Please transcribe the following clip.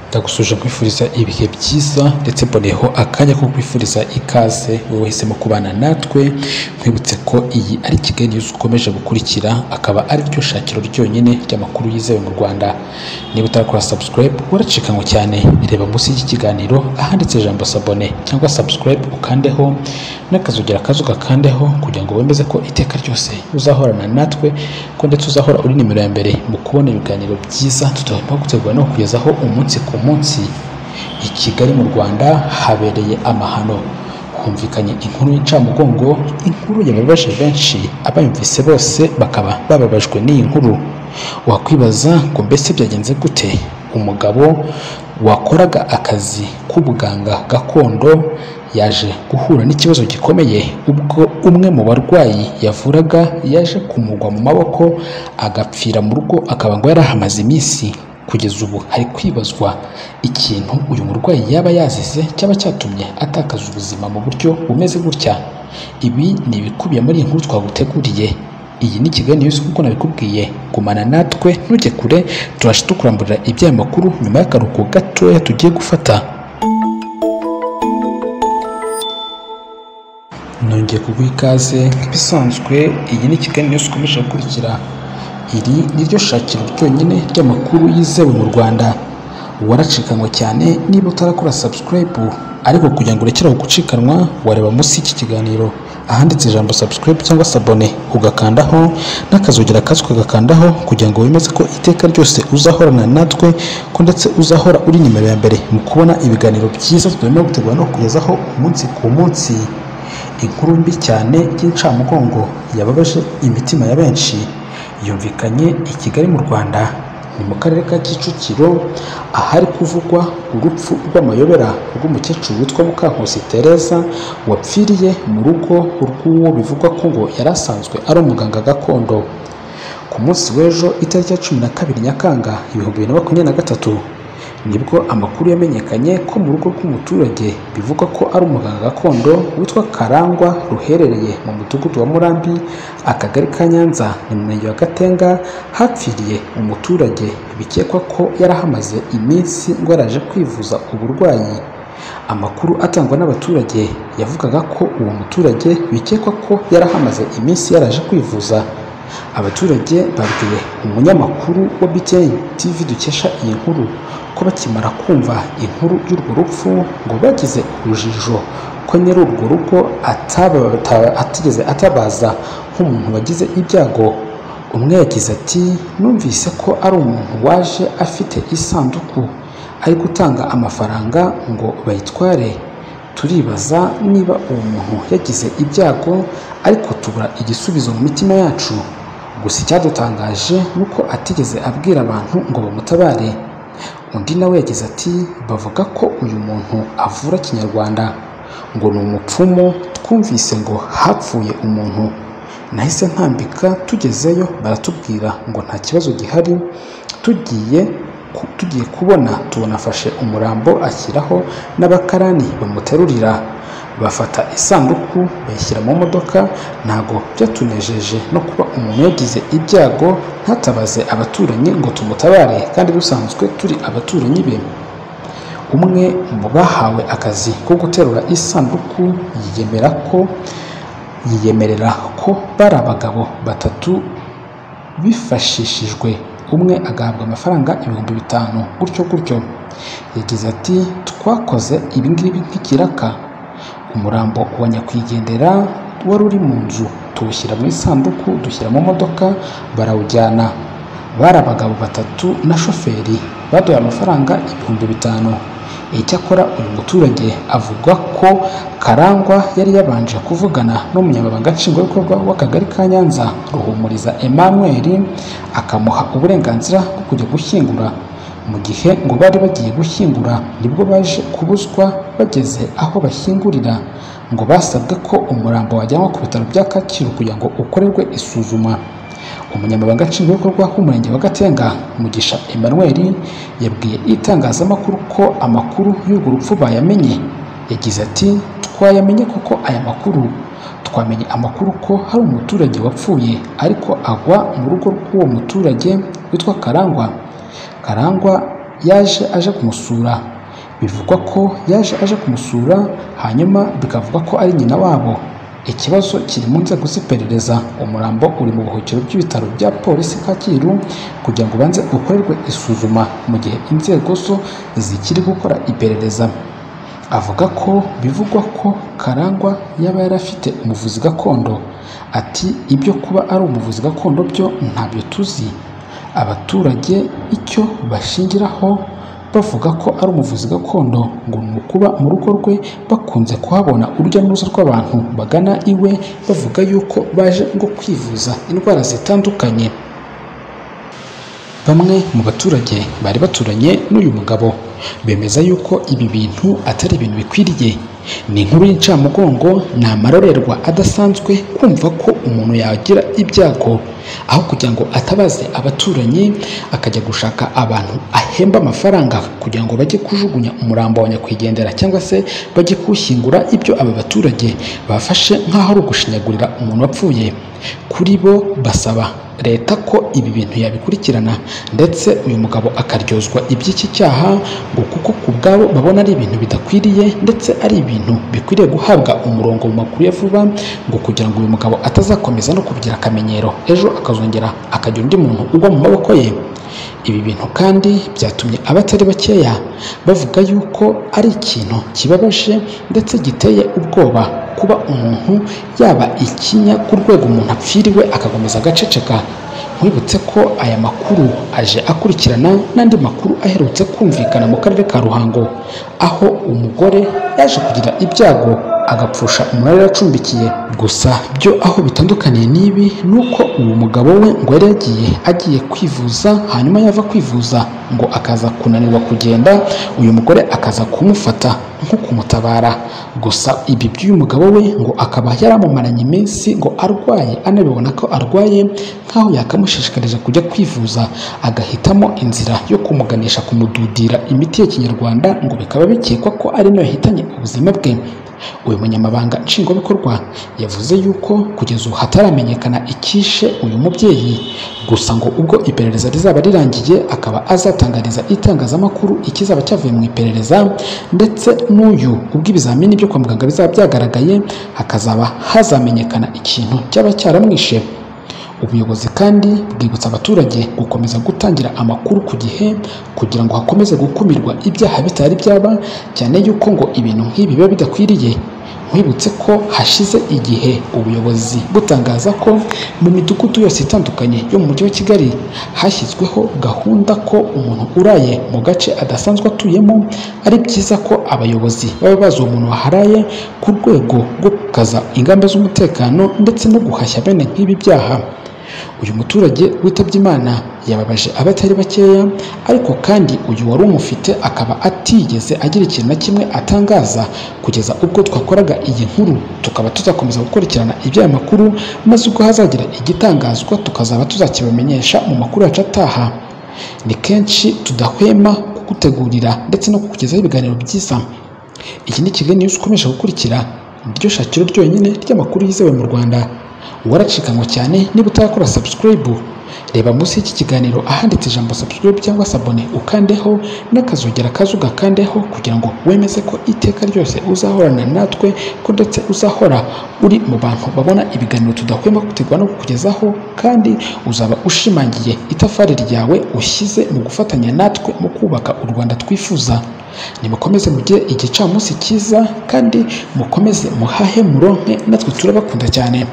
ndagusuje nkwifuriza ibihe byiza ndetse mboneyeho akanya ko kwifuriza ikaze wowe wahisemo kubana natwe nkwibutse ko iyi ari Kigali News ukomeje gukurikira akaba ari ryo shakiro ryonyine ry'amakuru yizewe mu Rwanda niba utarakora subscribe waracikanwe cyane reba munsi y'iki kiganiro ahanditse ijambo sabone cyangwa subscribe ukandeho n'akazogera kazo ugakandeho kugira ngo wemeze ko iteka ryose uzahorana natwe ko ndetse uzahora uri nimero ya mbere mu kubona ibiganiro byiza tutahemba gutegura no kugezaho umunsi ku munsi i Kigali mu Rwanda habereye amahano humvikanye inkuru y'incamugongo inkuru yababaje benshi abayumvise bose bakaba bababajwe n'iyi nkuru wakwibaza ngo mbese byagenze gute umugabo wakoraga akazi k'ubuganga gakondo yaje guhura n'ikibazo gikomeye ubwo umwe mu barwayi yavuraga yaje kumugwa mu maboko agapfira mu rugo akaba ngo yari ahamaze iminsi kugeza ubu hari kwibazwa ikintu uyu murwayi yaba yazize cyaba cyatumye atakaza ubuzima mu buryo bumeze gutya ibi ni ibikubiye muri iyi nkuru twaguteguriye iyi ni Kigali News kuko nabikubwiye gumana natwe ntujye kure tubashe tukuramburira iby'aya makuru nyuma y'akaruhuko gatoya tugiye gufata nongeye kuguha ikaze nk'ibisanzwe iyi ni Kigali News ukomeje gukurikira iri ni ryo shakiro ryonyine ry'amakuru yizewe mu Rwanda waracikanwe cyane niba utarakora subscribe ariko kugira ngo urekere gucikanwa wareba munsi y'iki kiganiro ahanditse ijambo subscribe cyangwa sabone ugakandaho n'akazogera kazo ukagakandaho kugira ngo wemeze ko iteka ryose uzahorana natwe ko ndetse uzahora uri nimero ya mbere mu kubona ibiganiro byiza tugomba gutegura no kukugezaho umunsi ku munsi inkuru mbi cyane y'incamugongo yababaje imitima ya benshi yumvikanye i Kigali mu Rwanda ni mu karere ka Kicukiro ahari kuvugwa urupfu rw'amayobera rw'umukecuru witwa Mukankusi Teresa wapfiriye mu rugo rw'uwo bivugwa ko ngo yari asanzwe ari umuganga gakondo ku munsi w'ejo itariki ya cumi na kabiri Nyakanga ibihumbi bibiri na makumyabiri na gatatu nibwo amakuru yamenyekanye ko mu rugo rw'umuturage bivugwa ko ari umuganga gakondo witwa Karangwa ruherereye mu mudugudu wa Murambi akagari ka Nyanza ni mu murenge wa Gatenga hapfiriye umuturage bikekwa ko yari ahamaze iminsi ngo yaraje kwivuza uburwayi amakuru atangwa n'abaturage yavugaga ko uwo muturage bikekwa ko yari ahamaze iminsi yaraje kwivuza abaturage babwiye umunyamakuru wa BTN TV dukesha iyi nkuru ko bakimara kumva inkuru y'urwo rupfu ngo bagize urujijo ko nyiri urwo rugo atigeze atabaza nk'umuntu wagize ibyago umwe yagize ati numvise ko ari umuntu waje afite isanduku ari gutanga amafaranga ngo bayitware turibaza niba uwo muntu yagize ibyago ariko tubura igisubizo mu mitima yacu gusa icyadutangaje ni uko atigeze abwira abantu ngo bamutabare undi nawe yagize ati bavuga ko uyu muntu avura kinyarwanda ngo ni umupfumu twumvise ngo hapfuye umuntu nahise ntambika tugezeyo baratubwira ngo nta kibazo gihari tugiye tugiye kubona tubona afashe umurambo ashyiraho n'abakarani bamuterurira bafata isanduku bayishyira mu modoka ntabwo byatunejeje no kuba umuntu yagize ibyago ntatabaze abaturanyi ngo tumutabare kandi dusanzwe turi abaturanyi be umwe mu bahawe akazi ko guterura isanduku yiyemera ko yiyemerera ko bari abagabo batatu bifashishijwe umwe agahabwa amafaranga ibihumbi bitanu gutyo gutyo yagize ati twakoze ibingibi nk'ikiraka umurambo wa nyakwigendera wari uri mu nzu tuwushyira mu isanduku dushyira mu modoka barawujyana bari abagabo batatu na shoferi baduhaye amafaranga ibihumbi bitanu icyakora uyu muturage avuga ko karangwa yari yabanje kuvugana n'umunyamabanga nshingwabikorwa w'akagari ka nyanza ruhumuriza emmanuel akamuha uburenganzira bwo kujya gushyingura mu gihe ngo bari bagiye gushyingura nibwo baje kubuzwa bageze aho bashyingurira ngo basabwe ko umurambo wajyanwa ku bitaro bya kacyiru kugira ngo ukorerwe isuzuma umunyamabanga nshingwabikorwa w'umurenge wa gatenga mugisha emmanuel yabwiye itangazamakuru ko amakuru y'urwo rupfu bayamenye yagize ati twayamenye kuko aya makuru twamenye amakuru ko hari umuturage wapfuye ariko agwa mu rugo rw'uwo muturage witwa karangwa karangwa yaje aje kumusura bivugwa ko yaje aje kumusura hanyuma bikavugwa ko ari nyina wabo ikibazo kiri mu nzego z'iperereza umurambo uri mu buhukiro bw'ibitaro bya polisi kacyiru kugira ngo ubanze ukorerwe isuzuma mu gihe inzego zo zikiri gukora iperereza avuga ko bivugwa ko karangwa yaba yari afite umuvuzi gakondo ati ibyo kuba ari umuvuzi gakondo byo ntabyo tuzi abaturage icyo bashingiraho bavuga ko ari umuvuzi gakondo ngo ni ukuba mu rugo rwe bakunze kuhabona urujya n'uruza rw'abantu bagana iwe bavuga yuko baje ngo kwivuza indwara zitandukanye bamwe mu baturage bari baturanye n'uyu mugabo bemeza yuko ibi bintu atari ibintu bikwiriye ni inkuru y'incamugongo ni amarorerwa adasanzwe kumva ko umuntu yagira ibyago aho kugira ngo atabaze abaturanyi akajya gushaka abantu ahemba amafaranga kugira ngo bajye kujugunya umurambo wa nyakwigendera cyangwa se bajye kuwushyingura ibyo aba baturage bafashe nk'aho ari ugushinyagurira umuntu wapfuye kuri bo basaba leta ko ibi bintu yabikurikirana ndetse uyu mugabo akaryozwa iby'iki cyaha ngo kuko ku bwabo babona ari ibintu bidakwiriye ndetse ari ibintu bikwiriye guhabwa umurongo mu makuru ya vuba ngo kugira ngo uyu mugabo atazakomeza no kubigira akamenyero ejo akazongera akagira undi muntu ugwa mu maboko ye ibi bintu kandi byatumye abatari bakeya bavuga yuko ari ikintu kibabaje ndetse giteye ubwoba kuba umuntu yaba ikinya ku rwego umuntu apfiriwe agakomeza agaceceka mwibutse ko aya makuru aje akurikirana n'andi makuru aherutse kumvikana mu karere ka ruhango aho umugore yaje kugira ibyago agapfusha umurari acumbikiye gusa byo aho bitandukaniye n'ibi ni uko uwo mugabo we ngo yari yagiye agiye kwivuza hanyuma yava kwivuza ngo akaza kunanirwa kugenda uyu mugore akaza kumufata nko kumutabara gusa ibi by'uyu mugabo we ngo akaba yaramumaranye iminsi ngo arwaye anabibona ko arwaye nk'aho yakamushishikarije kujya kwivuza agahitamo inzira yo kumuganisha kumududira imiti ya kinyarwanda ngo bikaba bikekwa ko ari nayo yahitanye ubuzima bwe uyu munyamabanga nshingwabikorwa yavuze yuko kugeza ubu hataramenyekana icyishe uyu mubyeyi gusa ngo ubwo iperereza rizaba rirangiye akaba azatangariza itangazamakuru ikizaba cyavuye mu iperereza ndetse n'uyu ubwo ibizamini byo kwa muganga bizaba byagaragaye hakazaba hazamenyekana ikintu cyaba cyaramwishe ubuyobozi kandi bwibutsa abaturage gukomeza gutangira amakuru ku gihe kugira ngo hakomeze gukumirwa ibyaha bitari byaba cyane yuko ngo ibintu nk'ibi biba bidakwiriye nkwibutse ko hashize igihe ubuyobozi butangaza ko mu midugudu yose itandukanye yo mu mujyi wa kigali hashyizweho gahunda ko umuntu uraye mu gace adasanzwe atuyemo ari byiza ko abayobozi baba bazi uwo muntu waharaye ku rwego rwo gukaza ingamba z'umutekano ndetse no guhashya bene nk'ibi byaha uyu muturage witabye imana yababaje abatari bakeya ariko kandi uyu wari umufite akaba atigeze agira ikintu na kimwe atangaza kugeza ubwo twakoraga iyi nkuru tukaba tuzakomeza gukurikirana iby'aya makuru maze ubwo hazagira igitangazwa tukazaba tuzakibamenyesha mu makuru yacu ataha ni kenshi tudahwema kugutegurira ndetse no kukugezaho ibiganiro byiza iki ni kiganiro ukomeje gukurikira iryo shakiro ryonyine ry'amakuru yizewe mu rwanda waracikanywe cyane niba utarakora sabusikarayibu reba munsi y'iki kiganiro ahanditse ijambo sabusikarayibu cyangwa sabone ukandeho n'akazogera kaza ugakandeho kugira ngo wemeze ko iteka ryose uzahorana natwe ko ndetse uzahora uri mu bantu babona ibiganiro tudahwema gutegura no kukugezaho kandi uzaba ushimangiye itafari ryawe ushyize mu gufatanya natwe mu kubaka u rwanda twifuza nimukomeze mugire igicamunsi cyiza kandi mukomeze muhahe muronke natwe turabakunda cyane